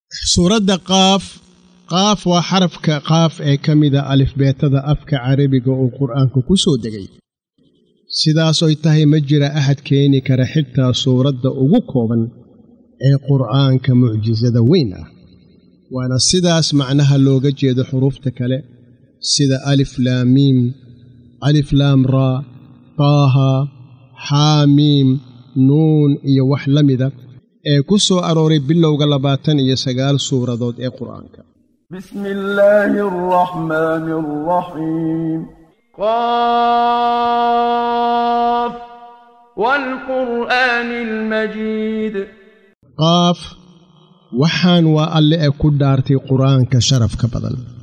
suuradda qaaf qaaf waa xarafka qaaf ee ka mida alifbeetada afka carabiga oo qur'aanku ku soo degay sidaasoy tahay ma jira ahad keeni kara xitaa suuradda ugu kooban ee qur'aanka mucjisada weyn ah waana sidaas macnaha looga jeedo xuruufta kale sida alif laamiim alif laam raa taaha xaamiim nuun iyo wax la mida ee ku soo arooray bilowga labaatan iyo sagaal suuradood ee qur'aanka بسم الله الرحمن الرحيم قاف والقرآن المجيد qaaf waxaan waa alle ee ku dhaartay qur'aanka sharafka badan